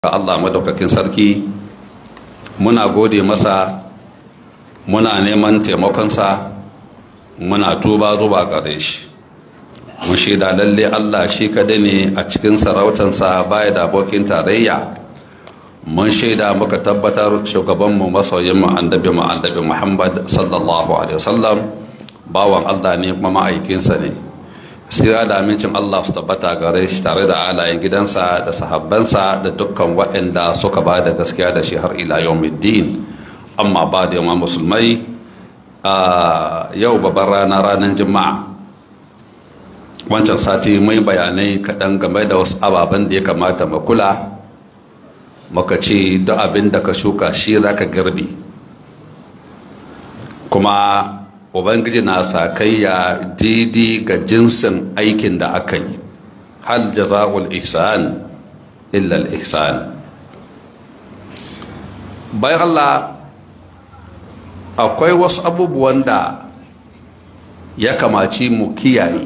ga Allah madaukakin sarki muna gode masa muna neman taimakonsa muna tuba zuwa gare shi mun shaida lalle Allah shi kadai ne a cikin sarautansa baya da abokin tarayya mun shaida muka tabbatar shugabanmu masoyinmu annabi mu annabi Muhammad sallallahu alaihi wasallam bawan Allah ne kuma ma'aikinsa ne sira da amincin Allah su tabbata gare shi tare da alayen gidansa da sahabbansa da dukkan waɗanda suka ba da gaskiya da shi har ila yawmiddin amma ba da yawan musulmai a yau babban rana ranar juma'a wancan sati mai bayanai kaɗan game da wasu ababen da ya kamata mu kula muka ce duk abin da ka shuka shi za ka girbi kuma ubangiji na sakayya daidai ga jinsin aikin da aka yi hal jaza'ul ihsan illa al ihsan bayan Allah akwai wasu abubuwan da ya kamaci mu kiyaye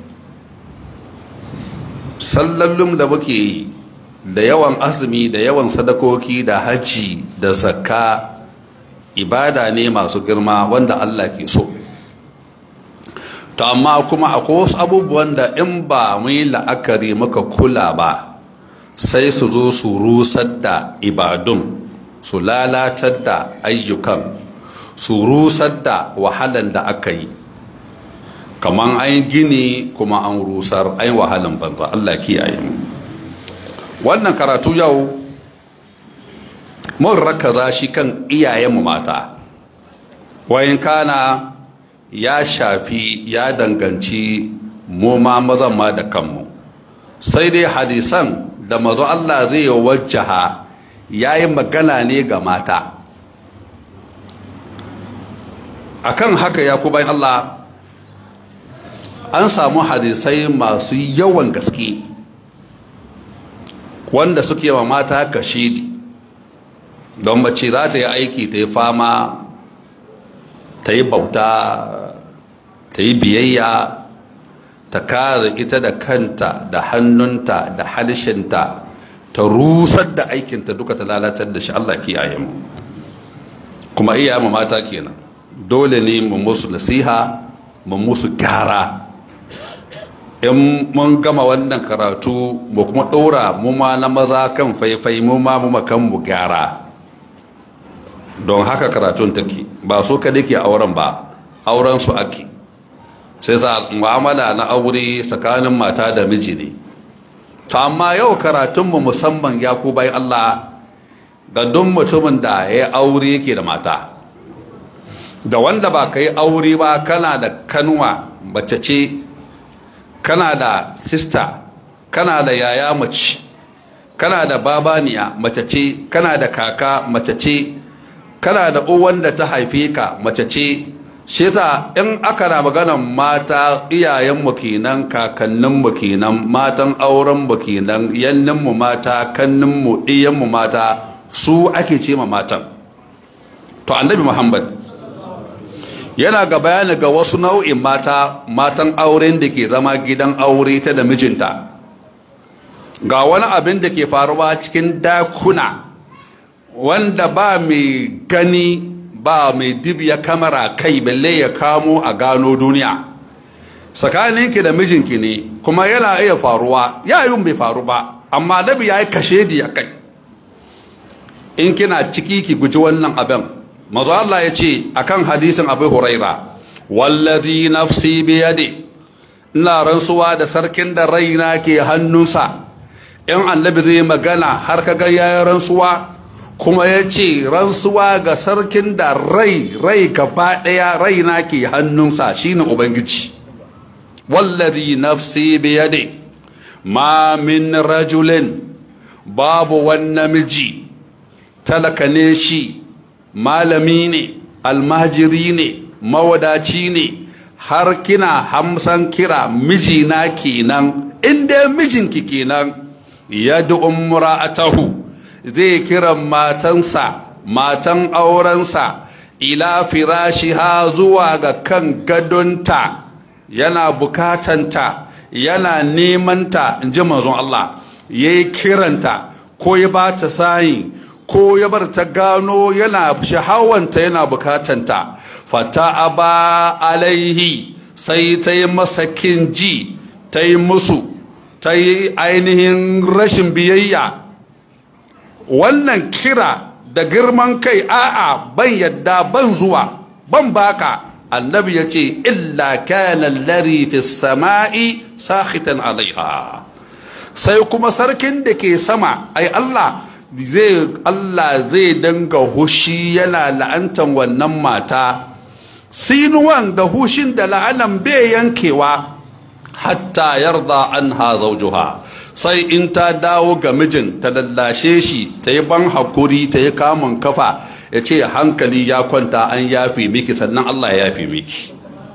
sallallum da muke yi da yawan azumi da yawan sadakoki da hajji da zakka ibada ne masu girma wanda Allah ke so to amma kuma akwai wasu abubuwan da in ba mu yi la'akari muka kula ba sai su zo su rusar da ibadun su lalatar da ayyukan su rusar da wahalan da aka yi kamar an gini kuma an rusar an wahalan banza Allah kiyaye mu wannan karatu yau mun rakaza shi kan iyayenmu mata wayan kana ya shafi ya danganci mu ma mazan ma da kanmu sai dai hadisan da mazo Allah zai yi wajjaha ya yi magana ne ga mata akan haka ya ku bayan Allah an samu hadisai masu yawan gaske wanda suke wa mata kashidi don mace za ta yi aiki ta yi fama ta yi bauta ta yi biyayya ta kare ita da kanta da hannunta da halshenta ta rusar da aikinta duka ta lalatar da shi Allah kiyaye mu kuma iya mu mata kenan dole ne mu musu nasiha mu musu gyara in mun gama wannan karatu mu kuma ɗora mu ma na maza kan faifai mu ma mu makan mu gyara don haka karatun take ba so ka dake auren ba auren su ake sai sa mu'amala na aure tsakanin mata da miji ne to amma yau karatunmu musamman ya ku bai Allah ga duk mutumin da ya aure yake da mata da wanda ba ka yi aure ba kana da kanuwa mace ce kana da sista kana da yaya mace kana da babaniya mace ce kana da kaka mace ce kana da uwan da ta haife ka mace ce shi yasa in aka na maganan mata iyayenmu kenan kakanninmu kenan matan aurenmu kenan yanninmu mata kanninmu ɗiyanmu mata su ake ce ma matan to annabi muhammad yana ga bayani ga wasu nau'in mata matan auren da ke zama gidan aure ta da mijinta ga wani abin da ke faruwa cikin dakuna wanda ba mai gani ba mai dibiya kamara kai balle ya kamo a gano duniya tsakaninki da mijinki ne kuma yana iya faruwa yayin bai faru ba amma nabi ya yi kashe a kai in kina ciki ki guji wannan abin mazu Allah ya ce akan hadisin abu huraira wallazi nafsi biyade ina rantsuwa da sarkin da raina ke hannunsa in annabi zai magana har kaga yayin rantsuwa kuma ya ce rantsuwa ga sarkin da rai rai gaba ɗaya raina ke hannunsa shine ubangiji wallazi nafsi biyade ma min rajulin babu wani namiji talaka ne shi malami ne almajiri ne mawadaci ne har kina hamsan kira mijina kenan inda mijinki kenan yadda umra'atahu zai kira matansa matan aurensa ila firashiha zuwa ga kan gadonta yana bukatanta yana nemanta in ji manzon Allah ya yi kiranta ko ya ba ta sayi ko ya bar ta gano yana shahawanta yana bukatanta fata aba alaihi sai ta yi masa kinji ta yi musu ta yi ainihin rashin biyayya wannan kira da girman kai a'a ban yadda ban zuwa ban baka annabi ya ce illa kana lari fi sama'i sakhitan alaiha sai kuma sarkin da ke sama ai Allah zai Allah zai danga hushi yana la'antan wannan mata sinuwan da hushin da la'anan bai yankewa hatta yarda anha zawjuha sai in ta dawo ga mijin ta lallashe shi ta yi ban hakuri ta yi kamun kafa ya ce hankali ya kwanta an yafe miki sannan Allah ya yafe miki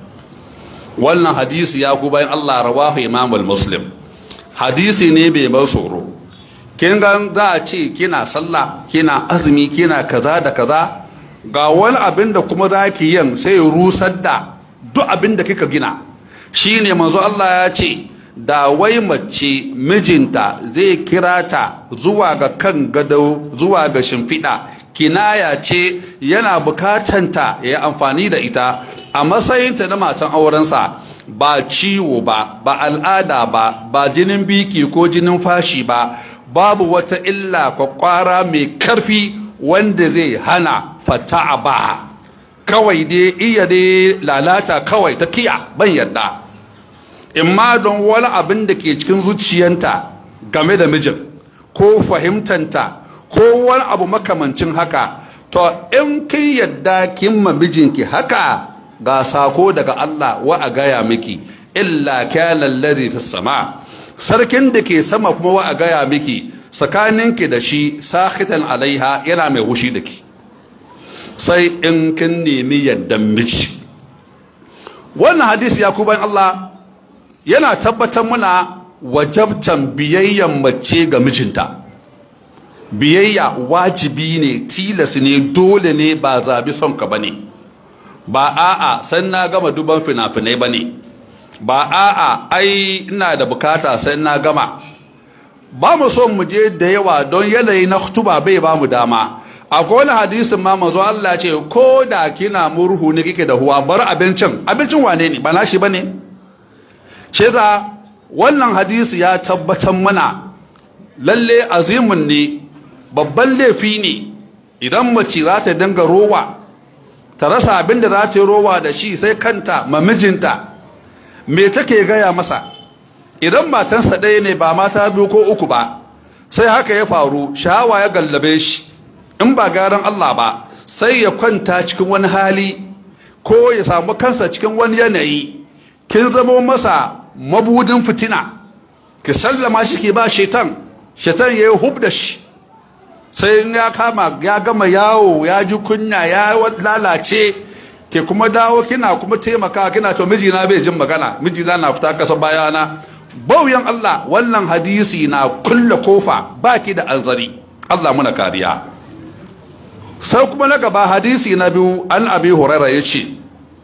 wannan hadisi ya ku bayan Allah rawahu imamul muslim hadisi ne bai mai tsoro kin ga za a ce kina sallah kina azumi kina kaza da kaza ga wani abin da kuma za ki yin sai rusar da duk abin da kika gina shine manzo Allah ya ce da wai mace mijinta zai kira ta zuwa ga kan gado zuwa ga shimfiɗa kinaya ce yana bukatanta ya yi amfani da ita a matsayinta na matan aurensa ba ciwo ba ba al'ada ba ba jinin biki ko jinin fashi ba babu wata illa kwakwara mai karfi wanda zai hana fata'a ba kawai dai iya dai lalata kawai ta kiya ban yadda imma don wani abin da ke cikin zuciyanta game da mijin ko fahimtanta ko wani abu makamancin haka to in kin yadda kin ma mijinki haka ga sako daga Allah wa a gaya miki illa kana alladhi fis sama sarkin da ke sama kuma wa a gaya miki tsakaninki da shi sakhitan alaiha yana mai hushi da ki sai in kin nemi yaddan miji wannan hadisi ya ku bayan Allah yana tabbatar muna wajabtan biyayyan mace ga mijinta biyayya wajibi ne tilas ne dole ne ba zabi son ka bane ba a'a san na gama duban fina-finai bane ba a'a ai ina da bukata sai na gama ba mu son mu je da yawa don yanayi na tuba bai ba mu dama akwai wani hadisin ma manzo Allah ce ko da kina murhu ne kike da huwa bar abincin abincin wane ne ba nashi bane shi yasa wannan hadisi ya tabbatar mana lalle azimin ne babban laifi ne idan mace za ta dinga rowa ta rasa abin da za ta yi rowa da shi sai kanta ma mijinta me take gaya masa idan matansa ɗaya ne ba mata biyu ko uku ba sai haka ya faru shawa ya gallabe shi in ba garan Allah ba sai ya kwanta cikin wani hali ko ya samu kansa cikin wani yanayi kin zamo masa mabudin fitina ki sallama shi ke ba shetan shetan ya yi hub da shi sai ya kama ya gama yawo ya ji kunya ya lalace ke kuma dawo kina kuma taimaka kina to mijina bai jin magana mijina na fita kasa bayana bauyan Allah wannan hadisi na kulle kofa baki da anzari Allah muna kariya sai kuma na gaba hadisi na biyu an abi huraira ya ce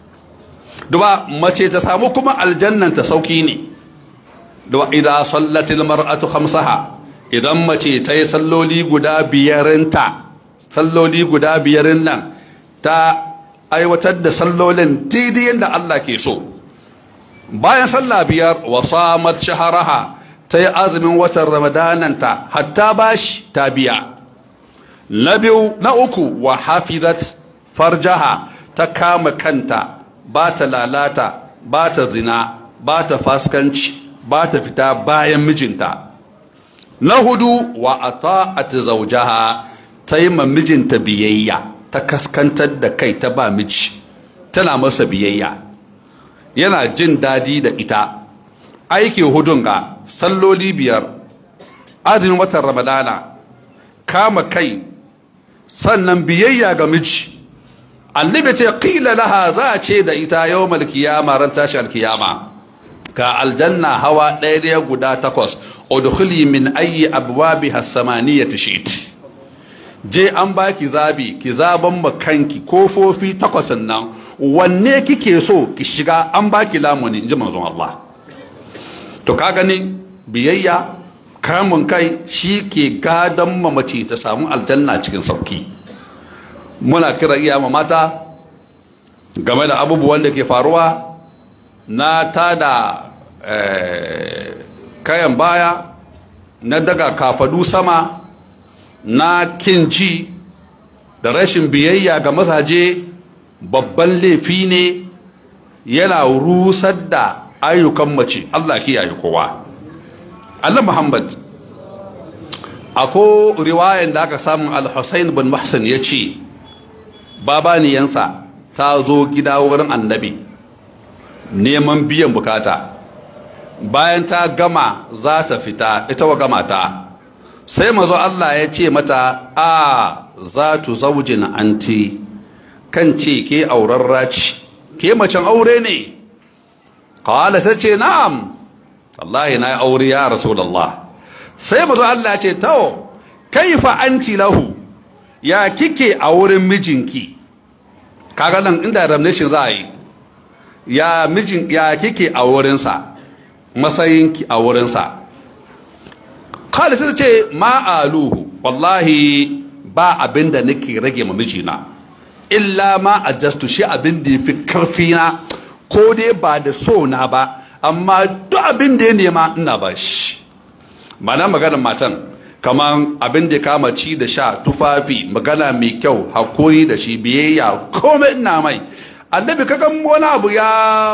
duba mace ta samu kuma aljannan ta sauki ne duba idan sallatil mar'atu khamsaha idan mace ta yi salloli guda biyarinta salloli guda biyarin nan ta aiwatar da sallolin daidai yadda Allah ke so bayan sallah biyar wa samat shaharaha ta yi azumin watan ramadananta hatta bashi ta biya na biyu na uku wa hafizat farjaha ta kama kanta ba ta lalata ba ta zina ba ta faskanci ba ta fita bayan mijinta na hudu wa ata'at zawjaha ta yi ma mijinta biyayya ta kaskantar da kai ta ba miji tana masa biyayya yana jin dadi da ita aiki hudun ga salloli biyar azumin watan ramadana kama kai sannan biyayya ga miji annabi ce qila laha za a ce da ita yawmal qiyama ran tashi alkiyama ka aljanna hawa ɗaya ɗaya guda takwas udkhuli min ayyi abwabiha samaniyati shi'ti je an baki zabi ki zaban makanki kofofi takwas nan wanne kike so ki shiga an baki lamuni inji manzon Allah to ka gani biyayya kamun kai shi ke gadon mamaci ta samu aljanna cikin sauki muna kira iya mata game da abubuwan da ke faruwa na tada kayan baya na daga kafadu sama na kinji da rashin biyayya ga mazaje babban laifi ne yana rusar da ayyukan mace Allah kiyaye kowa Allah Muhammad ako riwayan da aka samu al-Husayn bin Mahsan ya ce babaniyansa ta zo gida wurin annabi neman biyan bukata bayan ta gama za ta fita ita wa gama ta sai mazo Allah ya ce mata a za tu zaujin anti kan ce ke aurarra ce ke macen aure ne kawala sai ce na'am wallahi na yi aure ya rasulallah sai mazo Allah ya ce tawo kaifa anti lahu ya kike a wurin mijinki kaga nan inda damnation za a yi ya mijin ya kike a wurinsa matsayinki a wurinsa khalid sai ce ma aluhu wallahi ba abin da nake rage ma mijina illa ma adjustu shi abin da yafi karfi na ko dai ba da so na ba amma duk abin da ya nema ina ba shi mana maganar matan kamar abin da kama ci da sha tufafi magana mai kyau hakuri da shi biyayya komai ina mai annabi kagan wani abu ya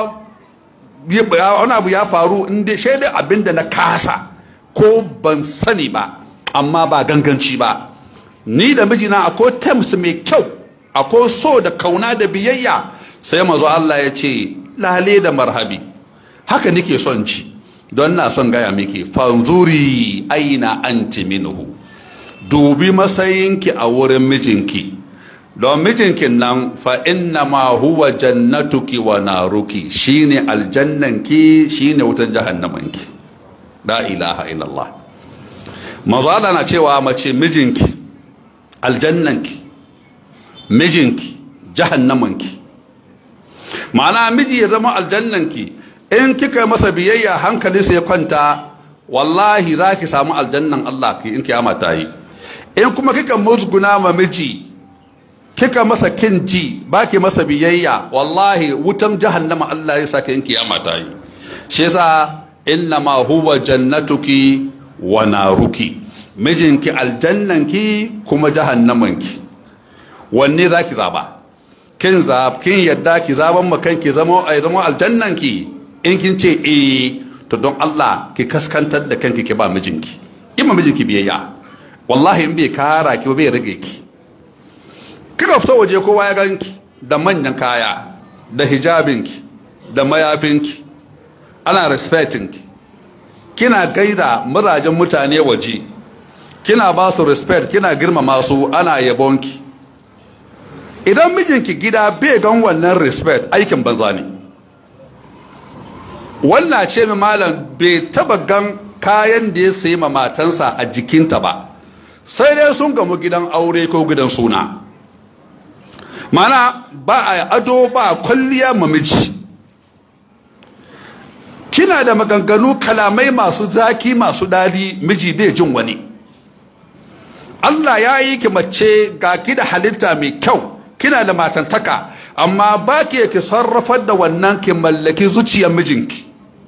wani abu ya faru inda shaidai abin da na kasa ko ban sani ba amma ba ganganci ba ni da mijina akwai terms mai kyau akwai so da kauna da biyayya sai mazo Allah ya ce lale da marhabi haka nake son ci don na son gaya miki fanzuri aina anti minhu dubi matsayinki a wurin mijinki don mijinkin nan fa inna ma huwa jannatuki wa naruki shine aljannanki shine wutan jahannamanki la ilaha illallah mazala na cewa mace mijinki aljannanki mijinki jahannamanki ma'ana miji ya zama aljannanki in kika masa biyayya hankali sai kwanta wallahi za ki samu aljannan Allah in kiyama ta yi in kuma kika musguna ma miji kika masa kin ji baki masa biyayya wallahi wutan jahannama Allah ya saka in kiyama ta yi shi yasa inna ma huwa jannatuki wa naruki mijinki aljannanki kuma jahannamanki wanne zaki zaba kin zab kin yadda ki zaban ma kanki zama ai zama aljannanki in kin ce eh to don Allah ki kaskantar da kanki ki ba mijinki ima mijinki biyayya wallahi in bai kara ki bai rage ki kika fita waje kowa ya ganki da manyan kaya da hijabinki da mayafinki ana respectinki kina gaida murajen mutane waje kina ba su respect kina girmama su ana yabonki idan mijinki gida bai gan wannan respect aikin banza ne wannan ce mai malam bai taba gan kayan da ya sayi ma matansa a jikinta ba sai dai sun gamu gidan aure ko gidan suna mana ba a ado ba kwalliya mamiji kina da maganganu kalamai masu zaki masu dadi miji bai jin wani Allah ya yi ki mace ga ki da halitta mai kyau kina da matantaka amma ba ki ki sarrafar da wannan ki mallaki zuciyar mijinki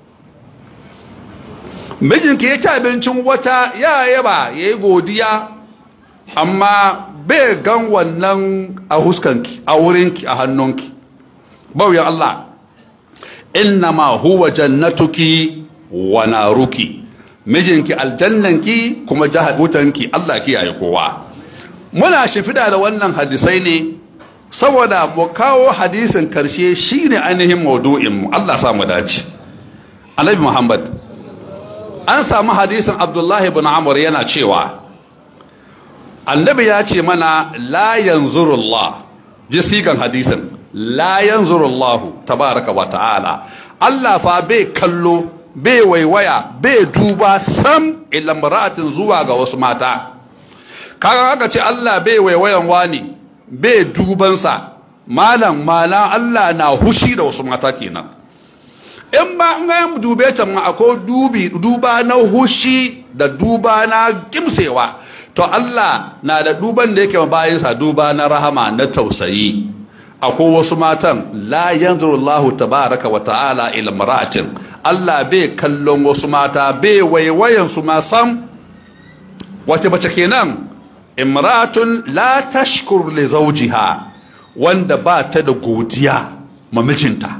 mijinki ya ci abincin wata ya yaba ya yi godiya amma bai gan wannan a huskanki a wurinki a hannunki bauyan Allah innama huwa jannatuki wa naruki mijinki aljannanki kuma wutanki Allah kiyaye kowa muna shifida da wannan hadisai ne saboda mu kawo hadisin karshe shine ainihin maudu'in mu Allah sa mu dace Annabi Muhammad an samu hadisin Abdullahi ibn Amr yana cewa annabi ya ce mana la yanzurullah ji sigan hadisin la yanzurullah tabaraka wa ta'ala Allah fa bai kallo bai waiwaya bai duba sam ila mar'atin zuwa ga wasu mata kaga aka ce Allah bai waiwayan wani bai dubansa malam mana Allah na hushi da wasu mata kenan in ba an ga dube ta ma akwai dubi duba na hushi da duba na kimsewa to Allah na da duban da yake bayansa duba na rahama na tausayi akwai wasu matan la yanzuru Allah tabaraka wa ta'ala ila mar'atin Allah bai kallon wasu mata bai waiwayan su ma sam wace bace kenan imra'atun la tashkur li zawjiha wanda ba ta da godiya ma mijinta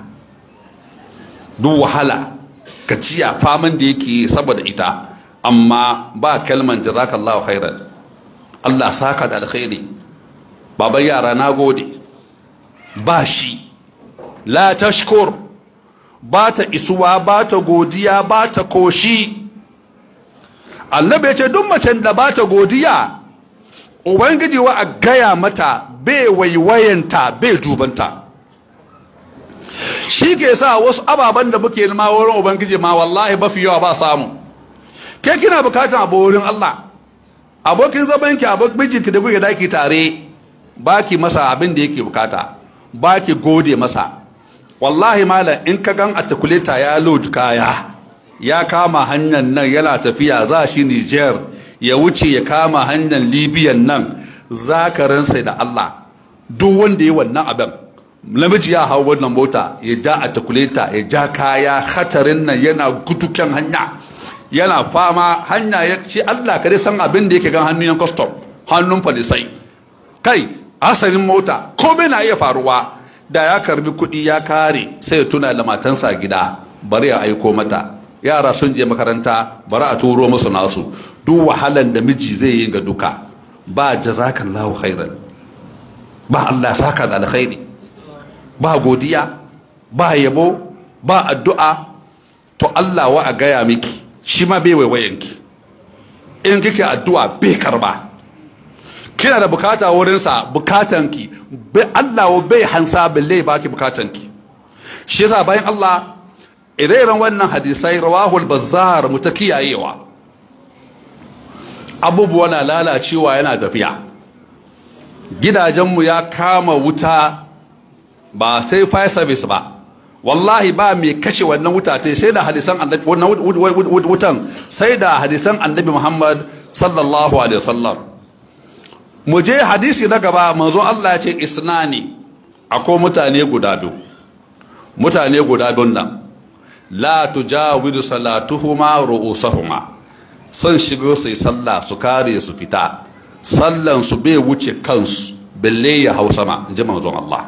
duk wahala gajiya faman da yake saboda ita amma ba kalman jazakallahu khairan Allah saka da alkhairi baban yara na gode ba shi la tashkur ba ta isuwa ba ta godiya ba ta koshi annabi ce duk macen da ba ta godiya ubangiji wa a gaya mata bai waiwayanta bai jubanta shi ke sa wasu ababen da muke nema wurin ubangiji ma wallahi mafi yawa ba samu ke kina bukatan abu wurin Allah abokin zaman ki abokin mijinki da kuke daki tare baki masa abin da yake bukata baki gode masa wallahi malam in ka gan atakuleta ya load kaya ya kama hanyar nan yana tafiya za shi Niger ya wuce ya kama hanyar Libyan nan zakarinsa da Allah duk wanda ya wannan abin namiji ya hau wannan mota ya ja atakuleta ya ja kaya hatarin nan yana guduken hanya yana fama hanya ya ce Allah kare san abin da yake gan hannun yan custom hannun falisai kai asalin mota komai na iya faruwa da ya karbi kuɗi ya kare sai ya tuna da matansa gida bari ya aiko mata yara sun je makaranta bari a turo musu nasu duk wahalan da miji zai yi ga duka ba jazakallahu khairan ba Allah saka da alkhairi ba godiya ba yabo ba addu'a to Allah wa a gaya miki shi ma bai waiwayenki in kike addu'a bai karba kina da bukata wurinsa bukatanki bai Allah bai hansa balle baki bukatanki shi yasa bayan Allah ire-iren wannan hadisai rawahul bazzar mu ta kiyayewa abubuwa na lalacewa yana tafiya gidajenmu ya kama wuta ba sai fire service ba wallahi ba mai kashe wannan wuta ta sai da hadisan annabi wannan wutan sai da hadisan annabi Muhammad sallallahu alaihi wasallam mu je hadisi na gaba manzo Allah ya ce isnani akwai mutane guda biyu mutane guda biyun nan la tujawidu salatuhuma ru'usahuma san shigo su yi sallah su kare su fita sallan su bai wuce kansu balle ya hau sama in ji manzon Allah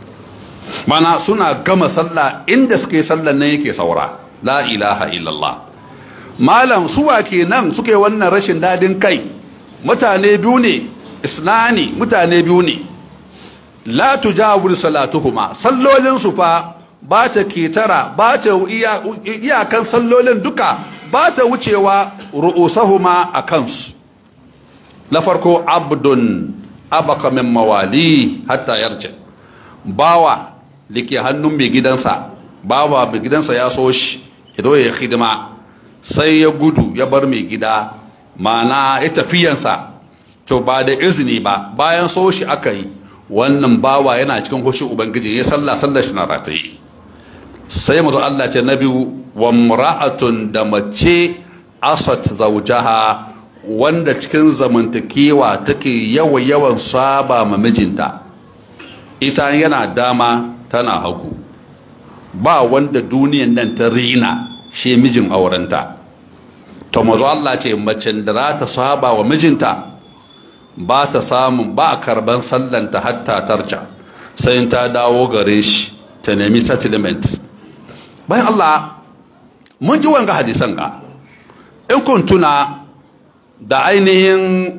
mana suna gama sallah inda suke sallan nan yake saura la ilaha illallah malam suwa kenan suke wannan rashin dadin kai mutane biyu ne isnani mutane biyu ne la tujawir salatuhuma sallolin su fa ba ta ketara ba ta iyakan sallolin duka ba ta wucewa ru'usahuma a kansu na farko abdun abaka min mawali hatta yarje bawa da ke hannun mai gidansa bawa mai gidansa ya so shi ya ya hidima sai ya gudu ya bar mai gida mana ya tafiyansa to ba da izini ba bayan so shi aka yi wannan bawa yana cikin hoshi ubangiji ya sallah sallah shi na rataye sai mutu Allah ce na biyu wa mura'atun da mace asat zaujaha wanda cikin zamantakewa take yawa yawan saba ma mijinta ita yana dama tana hagu ba wanda duniyan nan ta rina shi mijin aurenta to mazu Allah ce macen da za ta saba wa mijinta ba ta samun ba a karban sallanta hatta tarca sai ta dawo gare shi ta nemi settlement bayan Allah mun ji wanga hadisan ga in kun tuna da ainihin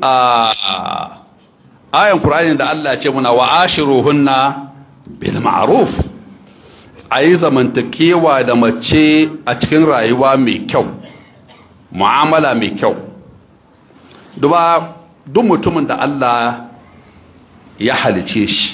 ayan Qur'ani da Allah ce muna wa ashiruhunna bil ma'ruf ayi zamantakewa da mace a cikin rayuwa mai kyau mu'amala mai kyau duba duk mutumin da Allah ya halice shi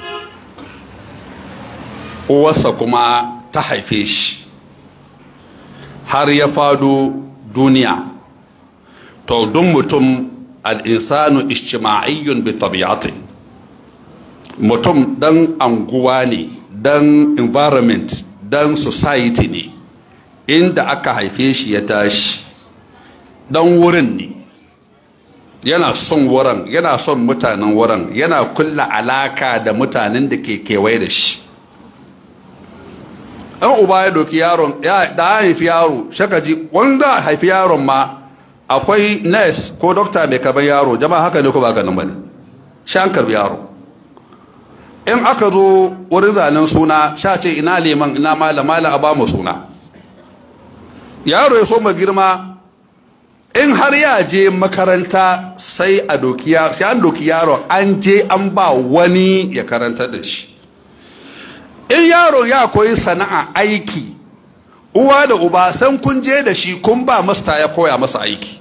uwarsa kuma ta haife shi har ya fado duniya to duk mutum al'insanu ishtima'iyyun bi tabi'ati mutum dan anguwa ne dan environment dan society ne inda aka haife shi ya tashi dan wurin ne yana son wurin yana son mutanen wurin yana kulla alaka da mutanen da ke kewaye da shi ɗan uba ya doki yaron da ya haifi yaro shakaji wanda haifi yaron ma akwai nurse ko dokta mai karban yaro jama'a haka ne ko ba ganin bane shi an karbi yaro in aka zo wurin zanen suna sha ce ina liman ina malam malam a bamu suna yaro ya so ma girma in har ya je makaranta sai a doki yaro shi an doki yaro an je an ba wani ya karanta da shi in yaro ya koyi sana'a aiki uwa da uba san kun je da shi kun ba masta ya koya masa aiki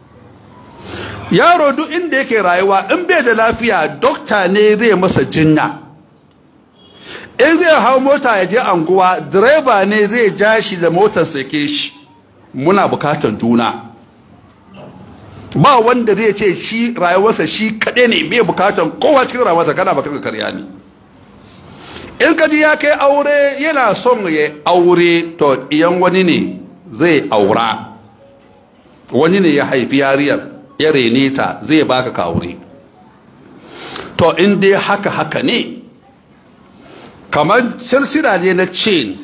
yaro duk inda yake rayuwa in bai da lafiya dokta ne zai masa jinya in zai hau mota ya je anguwa direba ne zai ja shi da motar sake shi muna bukatan juna ba wanda zai ce shi rayuwarsa shi kaɗai ne bai bukatan kowa cikin rayuwarsa kana baka karya ne in ka ji ya kai aure yana son ya aure to iyan wani ne zai aura wani ne ya haifi yariyar ya rene ta zai baka ka aure to in dai haka haka ne kamar silsila ne na chain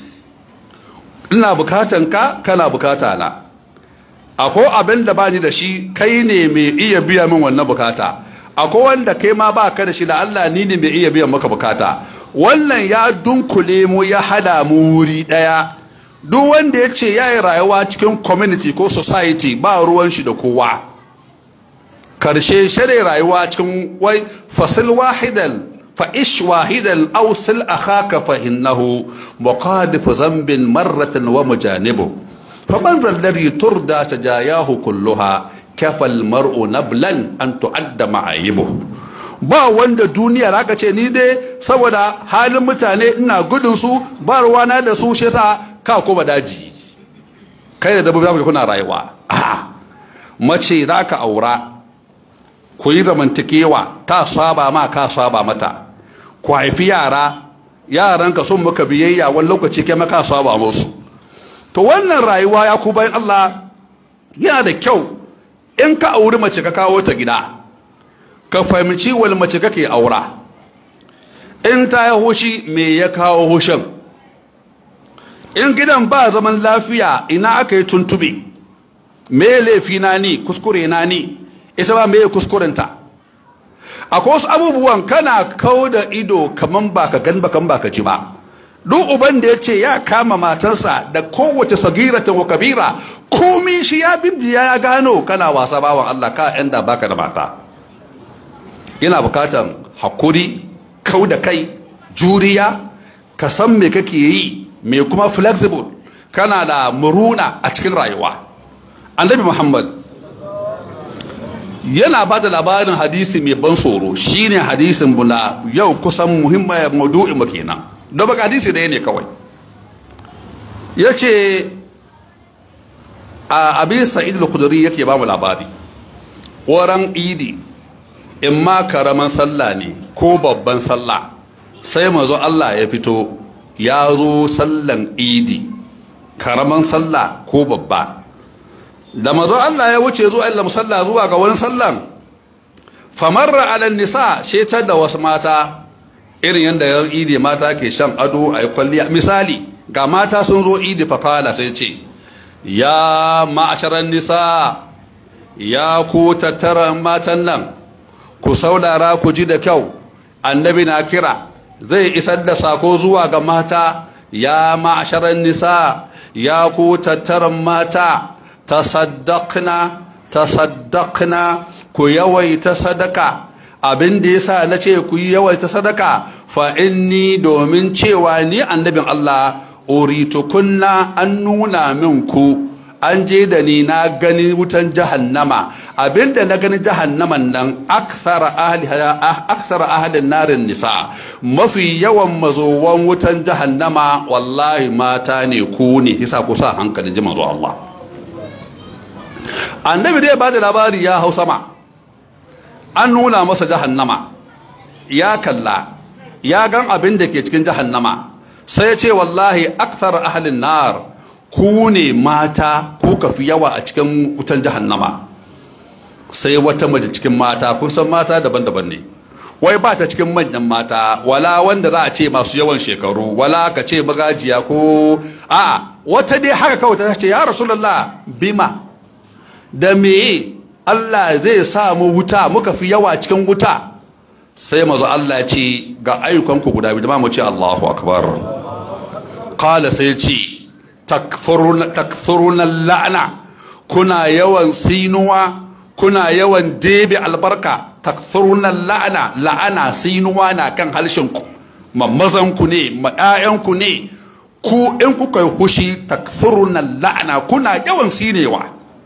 ina bukatan ka kana bukata na akwai abin da bani da shi kai ne mai iya biya min wannan bukata akwai wanda kai ma ba ka da shi da Allah ni ne mai iya biyan maka bukata wannan ya dunkule mu ya hada mu wuri daya duk wanda ya ce ya yi rayuwa cikin community ko society ba ruwan shi da kowa karshe shirya rayuwa cikin wai fasil wahidan فإش واحدا أوصل أخاك فإنه مقادف ذنب مرة ومجانبه فمن ذا الذي تردى سجاياه كلها كفى المرء نبلا أن تعد معايبه ba wanda duniya da aka ce ni dai saboda halin mutane ina gudun su ba ruwana da su shi yasa ka koma daji kai da dabbobi za kuna rayuwa a mace za ka aura ku yi zamantakewa ta saba ma ka saba mata ku haifi yara yaranka sun muka biyayya wani lokaci kai maka saba musu to wannan rayuwa ya ku bayan Allah yana da kyau in ka auri mace ka kawo ta gida ka fahimci wani mace kake aura in ta yi hushi me ya kawo hushin in gidan ba zaman lafiya ina aka yi tuntube me laifi na ni kuskure na ni isa ba me kuskurenta akwai wasu abubuwan kana kau da ido kaman ba ka gan bakan ba ka ji ba duk uban da ya ce ya kama matarsa da kowace sagiratan wa kabira komi shi ya bimbiya ya gano kana wasa bawan Allah ka yan da baka da mata yana bukatan hakuri kau da kai juriya ka san me kake yi me kuma flexible kana da muruna a cikin rayuwa annabi muhammad yana ba da labarin hadisi mai ban tsoro shine hadisin buna yau kusan muhimmiyar maudu'in mu kenan don baka hadisi ɗaya ne kawai ya ce a abin sa'id al-khudri yake ba mu labari wurin idi in ma karaman sallah ne ko babban sallah sai mazo Allah ya fito ya zo sallan idi karaman sallah ko babba da mazo Allah ya wuce zuwa illa musalla zuwa ga wani sallan famarra ala nisa shetar da wasu mata irin yadda yan idi mata ke shan ado a yi kwalliya misali ga mata sun zo idi fakala sai ce ya ma'asharan nisa ya ku tattara matan nan ku saurara ku ji da kyau annabi na kira zai isar da sako zuwa ga mata ya ma'asharan nisa ya ku tattaran mata tasaddaqna tasaddaqna ku yawaita sadaka abin da yasa na ce ku yi yawaita sadaka fa inni domin cewa ni annabin Allah uritukunna an nuna min ku an je da ni na gani wutan jahannama abinda na gani jahannaman nan aksara ahli aksara ahlin narin nisa mafi yawan mazowan wutan jahannama wallahi mata ne ku ne yasa ku sa hankalin ji manzo Allah annabi dai ba da labari ya hau sama an nuna masa jahannama ya kalla ya gan abin da ke cikin jahannama sai ya ce wallahi akthar ahlin nar ku ne mata ku ka fi yawa a cikin wutan jahannama sai wata mace cikin mata kun san mata daban-daban ne wai ba ta cikin manyan mata wala wanda za a ce masu yawan shekaru wala ka ce magajiya ko a wata dai haka kawai ta ce ya rasulullah bima da me Allah zai sa mu wuta muka fi yawa cikin wuta sai mazu Allah ya ce ga ayyukanku guda biyu da mu ce Allahu akbar qala sai ce takfuruna la'ana kuna yawan sinuwa kuna yawan debe albarka takfuruna la'ana la'ana sinuwa na kan halshinku mamazanku ne ma'ayanku ne ku in kuka yi hushi takfuruna la'ana kuna yawan sinewa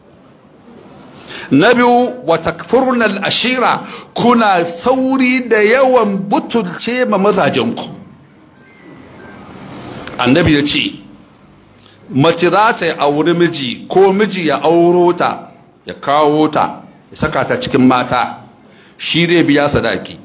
na biyu wa takfurna ashira kuna sauri da yawan butulce ma mazajenku annabi ya ce mace za ta yi auri miji ko miji ya auro ta ya kawo ta ya saka ta cikin mata shi zai biya sadaki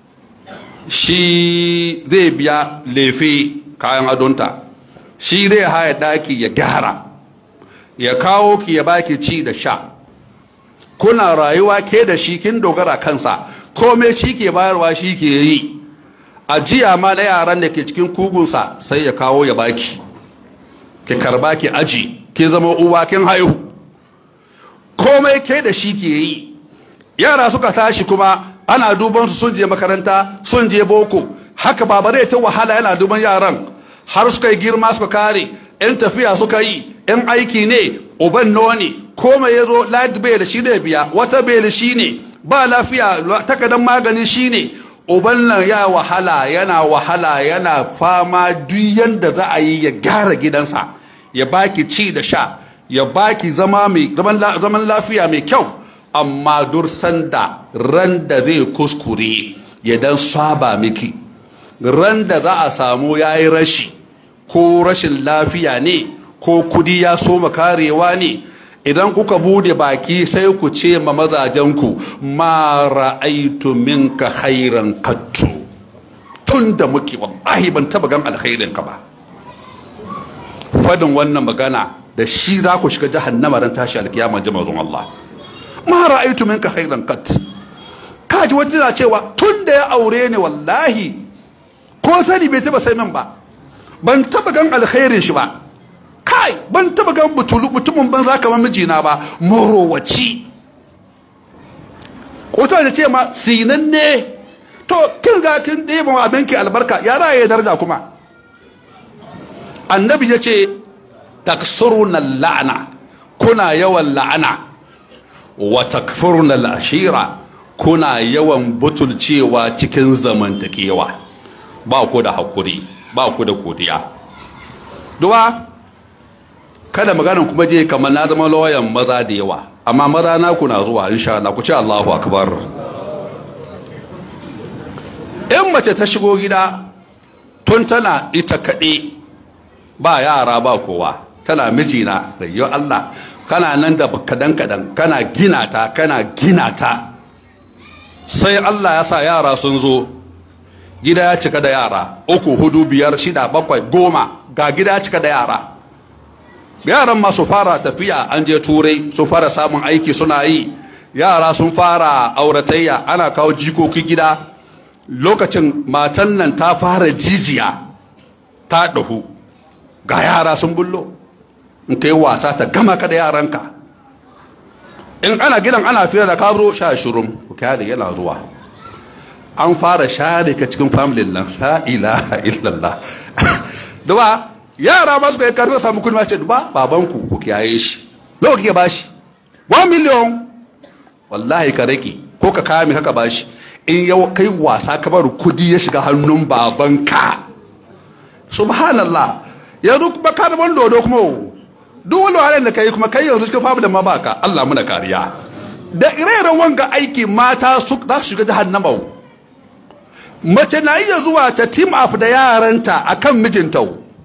shi zai biya lefe kayan adonta shi zai haya daki ya gyara ya kawo ki ya baki ci da sha kuna rayuwa ke da shi kin dogara kansa komai shi ke bayarwa shi ke yi ajiya ma na yaran da ke cikin kugunsa sai ya kawo ya baki ki karba ki aji ki zama uwa kin haihu komai ke da shi ke yi yara suka tashi kuma ana duban su sun je makaranta sun je boko haka babare ta wahala yana duban yaran har suka yi girma suka kare yan tafiya suka yi yan aiki ne uban noni komai ya zo light bill shi ne biya wata bill shi ne ba lafiya takardar magani shi ne uban nan ya wahala yana wahala yana fama duk yanda za a yi ya gyara gidansa ya baki ci da sha ya baki zama mai zaman lafiya mai kyau amma dursan da ran da zai kuskure ya dan saba miki ran da za a samu ya yi rashi ko rashin lafiya ne ko kudi ya soma karewa ne idan kuka bude baki sai ku ce ma mazajenku ma ra'aitu minka khairan kattu tun da muke wallahi ban taba gan alkhairin ka ba fadin wannan magana da shi za ku shiga jahannama ran tashi alkiyama jama'un Allah ma ra'aitu minka khairan kat kaji wata na cewa tun da ya aure ni wallahi ko sani bai taba sai min ba ban taba gan alkhairin shi ba kai ban taba gan butulu mutumin banza kamar mijina ba morowaci ko ta ce ma sinan ne to kin ga kin ɗeba wa abinki albarka ya raye daraja kuma annabi ya ce taksuruna la'ana kuna yawan la'ana wa takfuruna al'ashira kuna yawan butulcewa cikin zamantakewa ba ku da hakuri ba ku da godiya duwa kada maganin kuma je kamar na zama lauyan maza da yawa amma maza na kuna zuwa insha Allah ku ce Allahu akbar in mace ta shigo gida tun tana ita kaɗe ba yara ba kowa tana mijina da yi Allah kana nan da kadan kadan kana gina ta kana gina ta sai Allah ya sa yara sun zo gida ya cika da yara uku hudu biyar shida bakwai goma ga gida ya cika da yara yaran ma su fara tafiya an je turai sun fara samun aiki suna yi yara sun fara auratayya ana kawo jikoki gida lokacin matan nan ta fara jijiya ta ɗahu ga yara sun bullo in ka yi wasa ta gama ka da yaranka in ana gidan ana fira da kabro sha shirin ku kyale yana zuwa an fara share ka cikin familin nan la ilaha illallah duba yara ma suka yi karfi samu kudi ma ce duba babanku ku kiyaye shi nawa kike bashi 1 million wallahi ka rage ko ka kame haka bashi in yau kai wasa ka bar kudi ya shiga hannun babanka subhanallah yanzu kuma ka da dodo kuma duk wani wahalar da kai kuma kai yanzu cikin famu da ma baka Allah muna kariya da ire-iren wanga aiki mata su za su shiga jahannama mace na iya zuwa ta team up da yaranta akan mijinta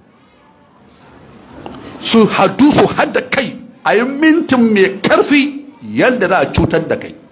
su hadu su hada kai a yi mintin mai karfi yadda za a cutar da kai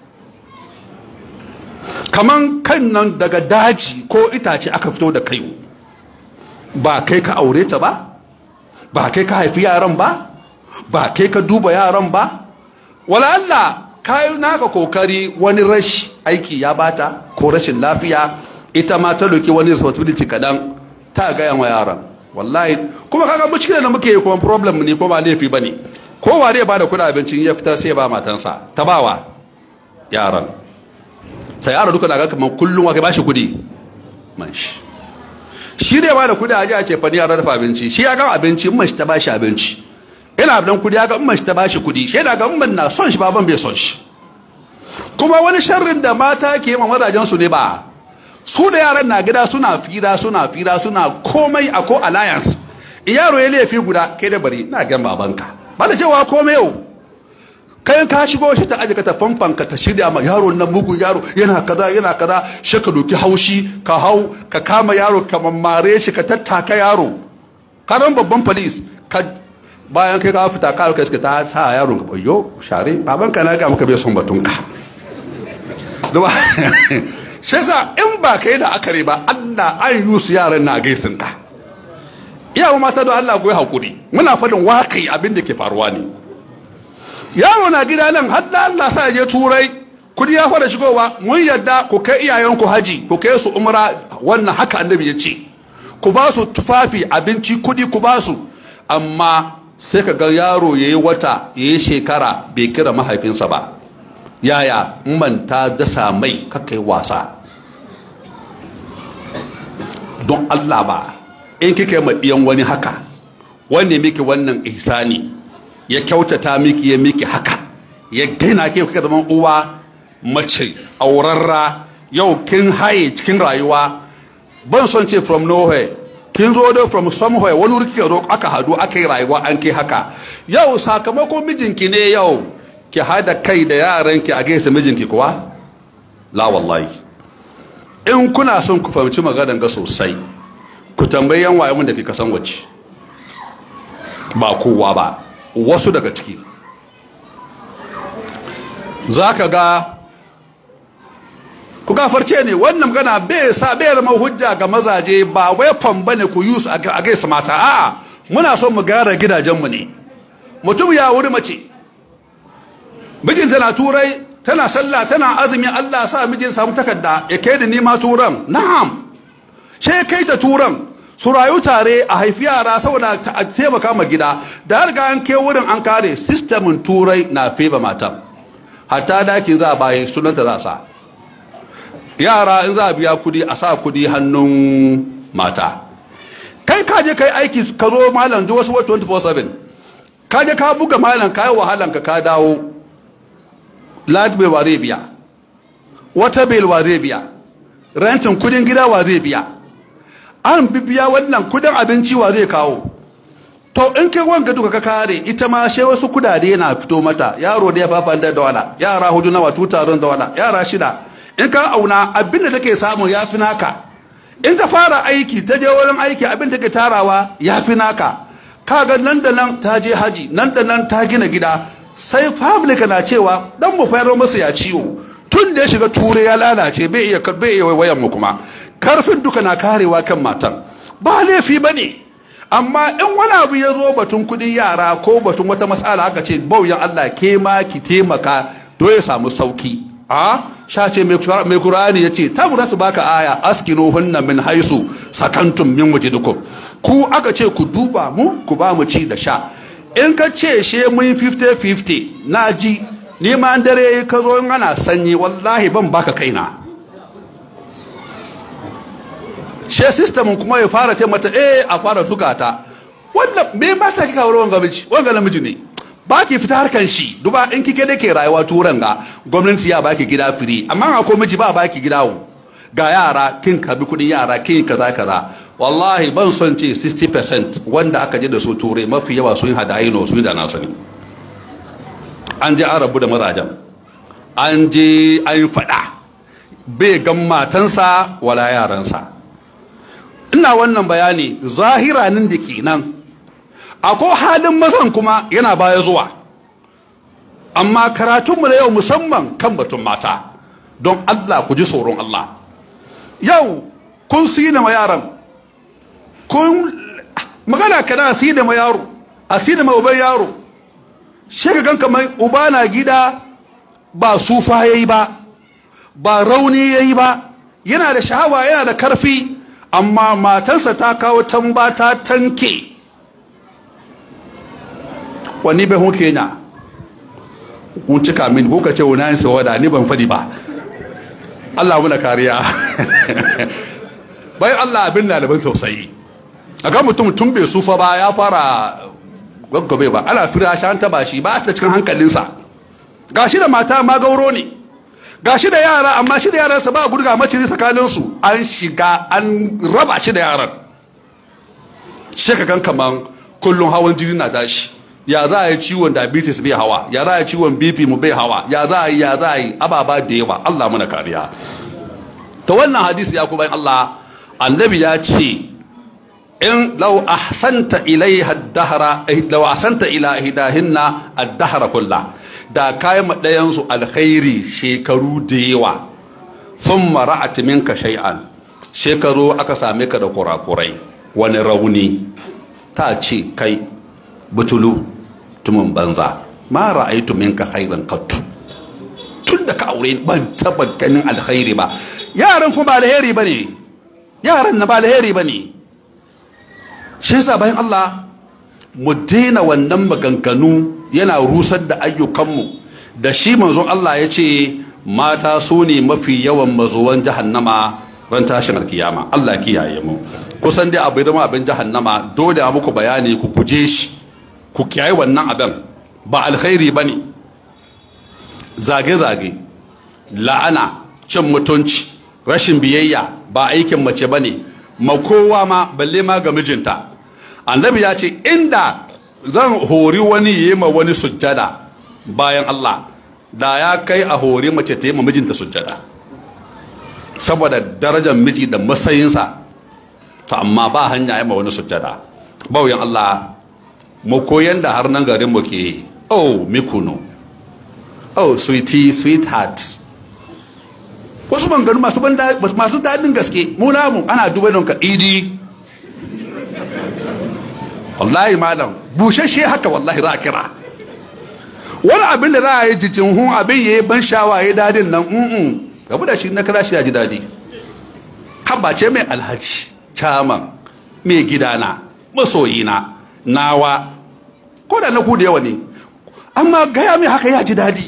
kaman kan nan daga daji ko itace aka fito da kai ba kai ka aure ta ba ba kai ka haifi yaran ba ba kai ka duba yaran ba wala Allah kayi naka kokari wani rashi aiki ya bata ko rashin lafiya ita ma ta doki wani responsibility kadan ta gaya wa yaran wallahi kuma kaga mushkilar da muke yi kuma problem ne kuma ba laifi bane kowa zai bada kuɗin abincin ya fita sai ba matansa ta bawa yaran sai yaro duka na ga kamar kullum wa kai bashi kuɗi man shi shi dai bada kuɗi a ji a ce fani yara dafa abinci shi ya ga abinci in mashi ta bashi abinci ina dan kuɗi ya ga in mashi ta bashi kuɗi shi da ga in na son shi baban bai son shi kuma wani sharrin da mata ke ma mazajen su ne ba su da yaran na gida suna fira suna fira suna komai a ko alliance in yaro ya laifi guda kai da bari na gan babanka ba da cewa komai yau kayan ka shigo shi ta aje ka ta famfan ka ta shirya ma yaro nan mugun yaro yana kaza yana kaza shi ka doki haushi ka hau ka kama yaro ka mammare shi ka tattaka yaro karan babban police ka bayan kai ka fita ka kai ta sa yaro ka bayyo share baban ka na ga maka bai son batun ka shi yasa in ba kai da akare ba Allah an yi su yaran na gaisin ka iyawa mata don Allah goyi hakuri muna faɗin waƙi abin da ke faruwa ne yaro na gida nan har da Allah sa je turai kudi ya fara shigowa mun yadda ku kai iyayenku haji ku kai su umra wannan haka annabi ya ce ku ba su tufafi abinci kudi ku ba su amma sai ka ga yaro yayi wata yayi shekara bai kira mahaifinsa ba yaya man ta dasa mai kakai wasa don Allah ba in kike ma diyan wani haka wanne miki wannan ihsani ya kyautata miki ya miki haka ya gaina ke kuka zaman uwa mace aurarra yau kin haye cikin rayuwa ban son ce from nowhere kin zo da from somewhere wani wuri kike zo aka hadu aka yi rayuwa an kai haka yau sakamakon mijinki ne yau ki hada kai da yaranki a gaisa mijinki kuwa la wallahi in kuna son ku fahimci maganar ga sosai ku tambayi yan waye mun da ke kasan wace ba kowa ba wasu daga ciki za ka ga ku gafarce ne wannan magana bai sa bai zama hujja ga mazaje ba weapon bane ku use a gaisa mata a muna son mu gyara gidajenmu ne mutum ya wuri mace mijin tana turai tana sallah tana azumi Allah sa mijin samu takarda ya kai da nima turan na'am sai kai ta turan su rayu tare a haifi yara saboda a taimaka ma gida da har ga an ke wurin an kare sistemin turai na feba mata hatta dakin za a bayi sunanta za a sa yara in za a biya kudi a sa kudi hannun mata kai ka je kai aiki ka zo malam ji wasu 24/7 ka je ka buga malam ka yi wahalan ka ka dawo light bill wa zai biya wata bill wa zai biya rentin kudin gida wa zai biya an bibiya wannan kudin abinci wa zai kawo to in kai wanga duka ka kare ita ma sai wasu kudade na fito mata yaro da ya fafa da dawala yara hudu nawa tutaron dawala yara shida in ka auna abin da take samu ya fi naka in ta fara aiki ta je wurin aiki abin da take tarawa ya fi naka kaga nan da nan ta je haji nan da nan ta gina gida sai public na cewa dan mu fayar masa ya ciwo tun da ya shiga ture ya lalace bai iya bai iya wayan mu kuma karfin duka na karewa kan matan ba laifi bane amma in wani abu ya zo batun kudin yara ko batun wata matsala aka ce bauyan Allah ke ma ki taimaka to ya samu sauki a sha ce mai kurani ya ce ta mu su baka aya askinu hunna min haisu sakantum min wajidukum ku aka ce ku duba mu ku ba mu ci da sha in ka ce she mun 50-50 na ji neman dare ka zo in ana sanyi wallahi ban baka kaina she system kuma ya fara ce mata eh a fara tuka ta wannan me ma sa kika wurin wanga miji wanga namiji ne ba ki fita harkan shi duba in kike da ke rayuwa turan ga gwamnati ya baki gida firi amma akwai miji ba baki gida wo ga yara kin kabi kudin yara kin kaza kaza wallahi ban son ce 60% wanda aka je da su turai mafi yawa sun hada aino su da na sani an je an rabu da marajan an je an fada bai gan matansa wala yaransa ina wannan bayani zahiranin da ke nan akwai halin mazan kuma yana baya zuwa amma karatunmu na yau musamman kan batun mata don allah ku ji tsoron allah yau kun sina ma yaran kun magana kana asi da ma yaro asi da ma uban yaro shi ka gan kamar uba na gida ba sufa yayi ba ba rauni yayi ba yana da shahawa yana da karfi amma matarsa ta kawo tamba ta tanke wani bai hun kenya kun cika min ko ka ce wani yin sawada ni ban fadi ba Allah muna kariya bai Allah abin na da ban tausayi a ga mutum tun bai sufa ba ya fara gaggabe ba ana fira shan taba shi ba ta cikin hankalinsa gashi da mata ma gauro ne gashi da yara amma shi da yaransa ba gurga maciri tsakaninsu an shiga an raba shi da yaran shi ka gan kaman kullum hawan jini na tashi ya za a yi ciwon diabetes bai hawa ya za a yi ciwon bp mu bai hawa ya za a yi ya za a yi ababa da yawa allah muna kariya ta wannan hadisi ya kuma allah annabi ya ce in lau ahsanta ilaiha ad-dahra lau ahsanta ila hidahinna ad-dahra kullah da kayan maɗayansu alkhairi shekaru da yawa sun mara'ati minka shay'an shekaru aka same ka da kurakurai wani rauni ta ce kai butulu tumin banza ma ra'aitu minka khairan qattu tun da ka aure ban taba ganin alkhairi ba yaran kuma ba alheri bane yaran na ba alheri bane shi yasa bayan Allah mu daina wannan maganganu yana rusar da ayyukanmu da shi manzon Allah ya ce mata su ne mafi yawan mazuwan jahannama ran tashin alkiyama Allah kiyaye mu kusan dai abu da abin jahannama dole a muku bayani ku guje shi ku kiyaye wannan abin ba alkhairi bane zage-zage la'ana cin mutunci rashin biyayya ba aikin mace bane ma kowa ma balle ma ga mijinta annabi ya ce inda zan hori wani yi ma wani sujjada bayan Allah da ya kai a hori mace ta yi ma mijinta sujjada saboda darajar miji da matsayinsa to amma ba hanya yi ma wani sujjada bauyan Allah mu koyan da har nan garin mu ke oh mikuno oh sweetie sweetheart wasu banganu masu daɗin gaske mu namu ana duba don ka idi wallahi malam bushashe haka wallahi za a kira wani abin da za a yi jijin hun abin ya yi ban shawa ya dadin nan mm gabu da shi na kira shi ya ji dadi ce mai alhaji caman mai gidana masoyina nawa ko da na ku da yawa ne amma gaya mai haka ya ji dadi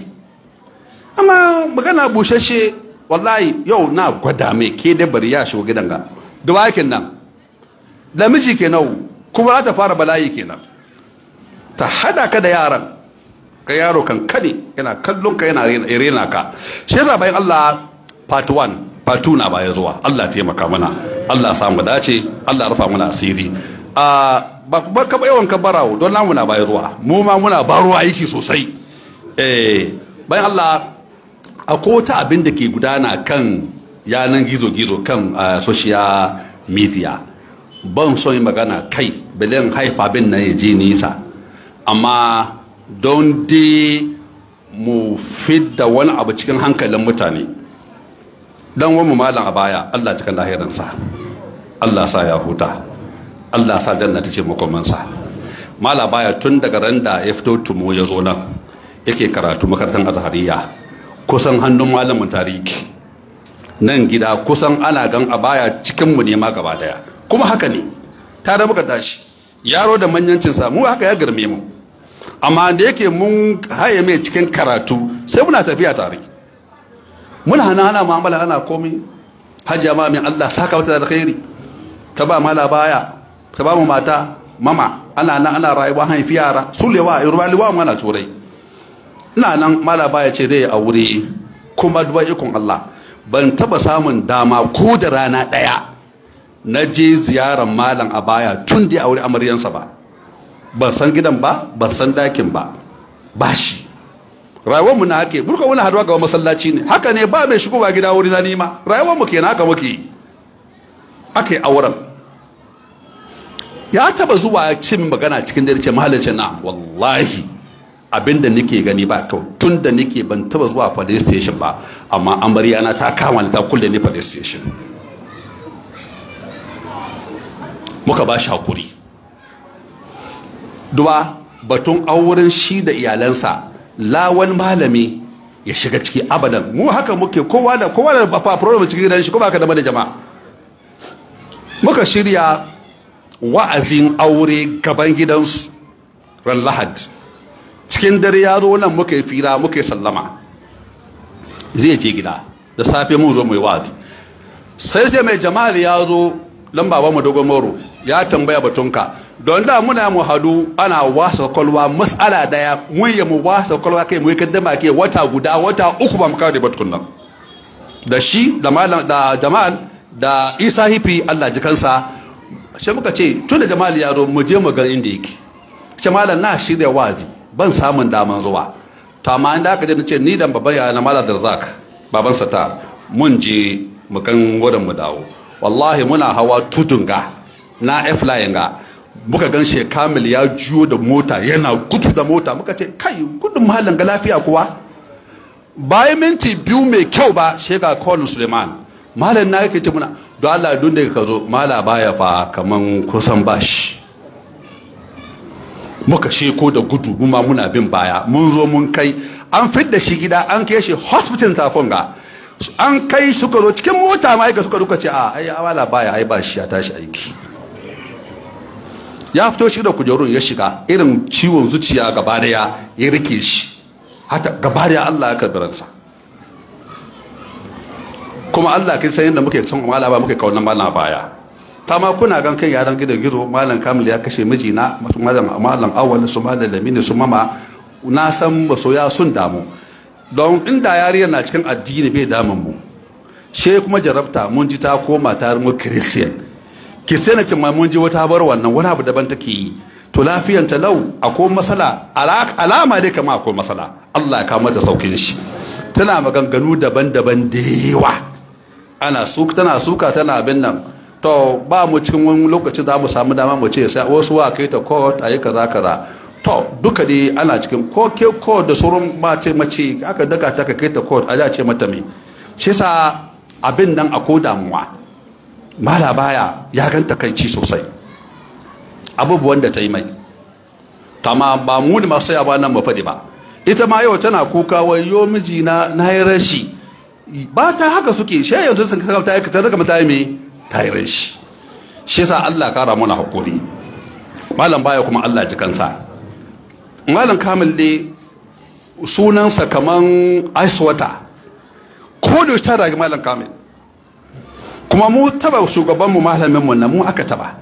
amma magana bushashe wallahi yau na gwada mai ke da bari ya shigo gidan ga da wakin nan da miji ke nau kuma za ta fara bala'i kenan ta hada ka da yaran ka yaro kan kane yana kallon ka yana rena ka shi yasa bayan Allah part 1 part 2 na baya zuwa Allah taimaka mana Allah samu dace Allah rufa mana asiri a ba ka yawan ka barawo don namu na baya zuwa mu ma muna baro aiki sosai eh bayan Allah akwai ta abin da ke gudana kan yanan gizo-gizo kan social media ban son yi magana kai bilin haifa bin nan ya je nisa amma don dai mu fidda wani abu cikin hankalin mutane don wani malam a baya allah cikin lahiransa allah sa ya huta allah sa janna ta ce makomansa mala baya tun daga ran da ya fito tumo ya zo nan yake karatu makarantar azhariya kusan hannun malamin tarihi nan gida kusan ana gan a baya cikinmu ne ma gaba daya kuma haka ne ta da muka tashi yaro da manyancinsa mu haka ya girme mu amma da yake mun haye mai cikin karatu sai muna tafiya tare muna hana ana mu'amala ana komi hajja ma min Allah saka wata da alkhairi ta ba mala baya ta ba mu mata mama ana nan ana rayuwa haifi yara sulewa ruwaliwa mana turai ina nan mala baya ce zai aure kuma duba ikon Allah ban taba samun dama ko da rana daya na je ziyarar malam a baya tun da ya aure amaryansa ba ban san gidan ba ban san dakin ba ba shi rayuwar mu na hake burka wani haduwa ga masallaci ne haka ne ba mai shigowa gida wuri na nima rayuwar mu kenan haka muke aka yi auren ya taba zuwa cin magana cikin dare ce mahalicin na wallahi abinda nake gani ba kyau tun da nake ban taba zuwa police station ba amma amarya na ta kama ni ta kulle ni police station muka ba shi hakuri duwa batun auren shi da iyalansa lawan malami ya shiga ciki abadan mu haka muke kowa da kowa da ba problem cikin gidan shi ko baka da da jama'a muka shirya wa'azin aure gaban gidansu ran lahad cikin dare ya zo nan muka yi fira muka yi sallama zai je gida da safe mun zo mai wa'azi sai sai mai jama'ar ya zo lamba ba mu dogon moro ya tambaya batunka don da muna mu hadu ana wasa kwalwa mas'ala daya mun yi mu wasa kwalwa kai mu yi kaddama ke wata guda wata uku ba mu kawo da batun nan da shi da malam da jama'al da isa hifi Allah ji kansa sai muka ce tun da jama'al ya zo mu je mu ga inda yake ce malam na shirya wazi ban samun daman zuwa to amma inda aka je ce ni da babban yaya na malam Darzak baban ta mun je mu kan wurin mu dawo wallahi muna hawa tutunga na F-line ga muka gan shi kamil ya juyo da mota yana gudu da mota muka ce kai gudun mahalin ga lafiya kuwa bayan minti biyu mai kyau ba shega colin suleiman malam na yake ce muna don allah dun da ka zo mala baya fa kaman kusan bashi muka sheko da gudu mu ma muna bin baya mun zo mun kai an fidda shi gida an kai shi hospital tafon ga an kai suka zo cikin mota ma suka duka ce a ai mala baya ai ba shi ya tashi aiki ya fito shi da kujerun ya shiga irin ciwon zuciya gaba daya ya rike shi hata gaba daya Allah ya karbi ransa kuma Allah kin san yadda muke son mala ba muke kaunan mala baya ta ma kuna gan kan yaran gidan gizo malam kamil ya kashe mijina masu malam malam awwal su malam lamini su mama na san masoya sun damu don inda yariyar na cikin addini bai damun mu she kuma jarabta mun ji ta koma ta mu christian ki sai na ce ma mun ji wata bar wannan wani abu daban take yi to lafiyan ta lau akwai masala alama dai kama akwai masala Allah ya kawo mata saukin shi tana maganganu daban-daban da yawa ana suka tana suka tana abin nan to ba mu cikin wani lokaci za mu samu dama mu ce sai wasu wa kai ta court ayi kaza kaza to duka dai ana cikin ko ke court da sauran mace mace aka daga ta ka kai ta court a ce mata me shi sa abin nan akwai damuwa mala baya ya ganta kai ci sosai abubuwan da ta yi mai tama ba mu ne masu yaba nan mafadi ba ita ma yau tana kuka wai yo miji na na yi rashi ba ta haka suke shi yanzu sun kasa ta yi ta daga mata me ta yi rashi shi sa Allah kara mana hakuri malam baya kuma Allah ji kansa malam kamil ne sunansa kaman ice water ko da ta ragi malam kamil kuma mu taba shugabanmu malaminmu na mu aka taba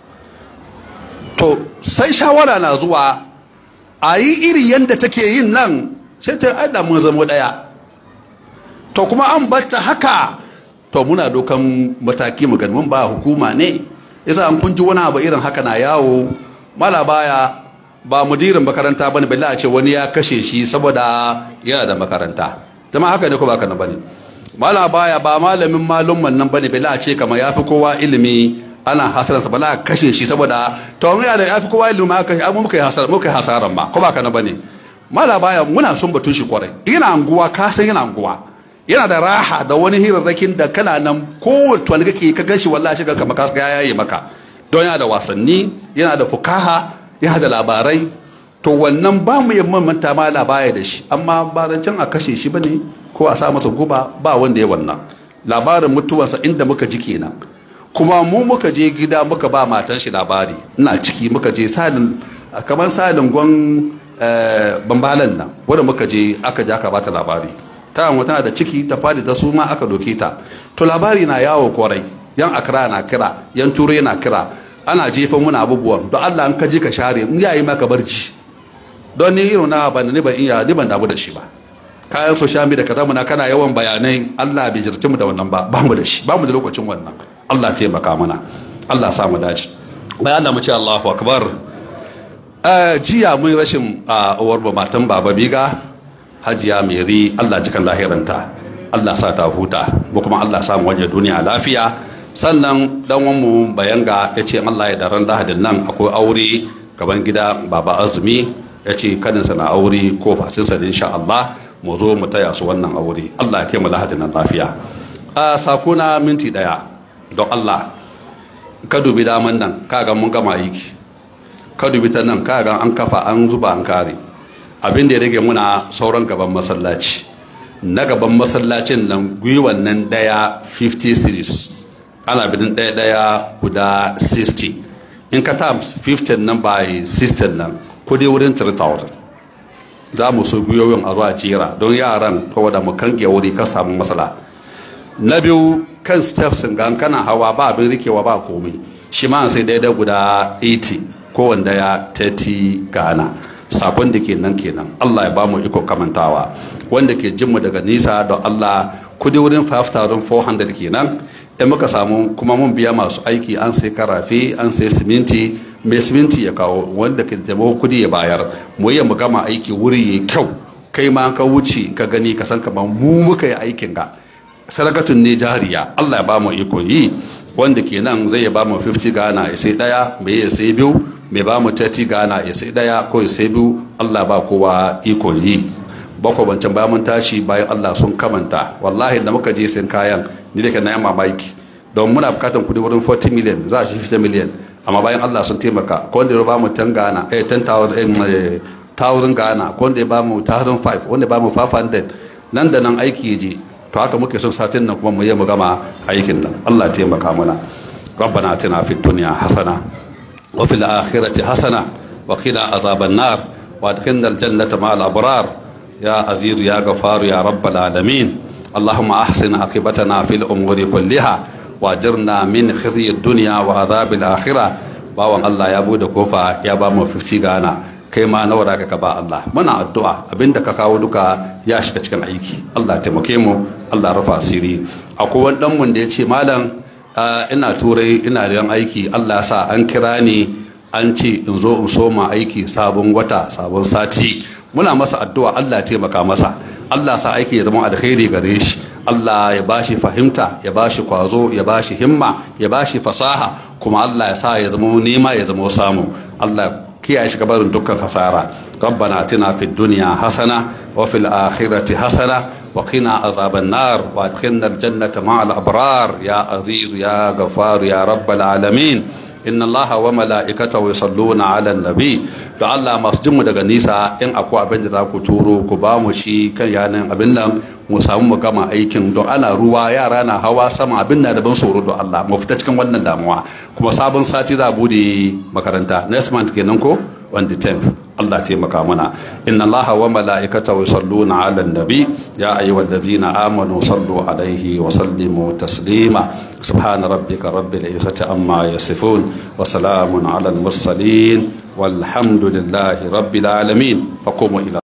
to sai shawara na zuwa a yi iri yadda take yin nan sai ta aida mun zama daya to kuma an batta haka to muna dokan mataki mu mun ba hukuma ne yasa an kun ji wani abu irin haka na yawo mala baya ba mudirin makaranta bane balle a ce wani ya kashe shi saboda yana da makaranta zama haka ne ko ba kana bane mala baya ba malamin malumman nan bane balle a ce kamar yafi kowa ilimi ana hasaransa bala a kashe shi saboda to mun ya da yafi kowa ilimi ma kashe amma muka yi hasara muka yi hasaran ba ko ba kana bane mala baya muna son batun shi kwarai yana anguwa ka san yana anguwa yana da raha da wani hirarrakin da kana nan kowace wani kake ka ganshi wallahi shiga kamar ka ya yaye maka don yana da wasanni yana da fukaha yana da labarai to wannan ba mu yi manta ma labaya da shi amma ba zancen a kashe shi bane ko a sa masa guba ba wanda ya wannan labarin mutuwarsa inda muka ji kenan kuma mu muka je gida muka ba matan shi labari ina ciki muka je salin kamar salin gwan bambalan nan wanda muka je aka ja ka bata labari ta tana da ciki ta fadi ta suma aka doke ta to labari na yawo kwarai yan akra na kira yan turai na kira ana jefa muna abubuwan don Allah an ka je ka share in yayi maka barci don ni irin na ban ni ban iya ni ban damu da shi ba kayan social media kaza muna kana yawan bayanai Allah bai jirti mu da wannan ba ba mu da shi ba mu da lokacin wannan Allah taimaka mana Allah sa mu dace bayan Allah mu ce Allahu akbar jiya mun rashin uwar matan baba biga hajiya meri Allah jikan lahiranta Allah sa ta huta mu kuma Allah sa mu waje duniya lafiya sannan dan mu bayanga ya ce Allah ya daren lahadin nan akwai aure gaban gida baba azumi ya ce kadinsa na aure ko fasinsa da insha Allah mu zo mu taya su wannan aure Allah ya kai mu lahadin nan lafiya a sakuna minti daya don Allah ka dubi daman nan kaga mun gama aiki ka dubi ta nan ka ga an kafa an zuba an kare abin da ya rage muna sauran gaban masallaci na gaban masallacin nan gwiwan nan daya 50 series ana bidin daya daya guda 60 in ka ta 15 nan by 16 nan kudi wurin 3000 za mu so gwiwoyin a zuwa jera don yaran kawai da mu kange wuri ka samu matsala na biyu kan steps gan kana hawa ba abin rikewa ba komai shi ma sai daidai guda 80 kowanne ya 30 gana sabon da ke nan kenan Allah ya ba mu iko kamantawa wanda ke jinmu daga nisa da Allah kudi wurin 5400 kenan in muka samu kuma mun biya masu aiki an sai karafe an sai siminti mai siminti ya kawo wanda ke taimako kudi ya bayar mu yi mu gama aiki wuri ya kyau kai ma ka wuce ka gani ka san kamar mu muka yi aikin ga sadakatun ne jariya Allah ya ba mu iko yi wanda ke nan zai ba mu 50 gana ya sai daya mai ya sai biyu mai ba mu 30 gana ya sai daya ko ya sai biyu Allah ba kowa iko yi bako bancan bayan mun tashi bayan Allah sun kamanta wallahi da muka je sin kayan ni da ke na yamma mamaki don muna bukatan kudi wurin 40 million za a shi 50 million amma bayan Allah sun taimaka ko wanda ya ba mu 10 gana eh 10,000 gana ko wanda ya ba mu 1,500 wanda ya ba mu 500 nan da nan aiki ya je to haka muke son satin nan kuma mu yi mu gama aikin nan Allah ya taimaka mana ربنا اتنا في الدنيا حسنه وفي الاخره حسنه وقنا عذاب النار وادخلنا الجنه مع الابرار يا عزيز يا غفار يا رب العالمين اللهم احسن عاقبتنا في الامور كلها واجرنا من خزي الدنيا وعذاب الاخره bawan Allah ya bude kofa ya ba mu 50 gana kai ma nawa da ka ba Allah muna addu'a abinda ka kawo duka ya shiga cikin aiki Allah taimake mu Allah rufa asiri akwai wani dan mun da ya ce malam ina turai ina da aiki Allah sa an kira ni an ce in zo in soma aiki sabon wata sabon sati muna masa addu'a Allah ya taimaka masa Allah sa aiki ya zama alkhairi gare shi Allah ya bashi fahimta ya bashi kwazo ya bashi himma ya bashi fasaha kuma Allah ya sa ya zama nema ya zama samu Allah kiyaye shi gabarin dukkan hasara rabbana atina fid dunya hasana wa fil akhirati hasana wa qina azaban nar wa adkhilna al jannata ma'al abrar ya aziz ya ghafar ya rabbal alamin inna allaha wa mala'ikatahu yusalluna 'alan nabi to Allah masu jin mu daga nisa in akwai abin da za ku turo ku ba mu shi kan yanan abin nan mu samu mu gama aikin don ana ruwa yara na hawa sama abin na da ban tsoro don Allah mu fita cikin wannan damuwa kuma sabon sati za a bude makaranta next month kenan ko on the 10th Allah taimaka mana inna Allah wa mala'ikatahu yusalluna 'alan nabi ya ayyuhallazina amanu sallu alaihi wa sallimu taslima subhana rabbika rabbil izzati amma yasifun wa salamun 'alal mursalin walhamdulillahi rabbil alamin faqumu ila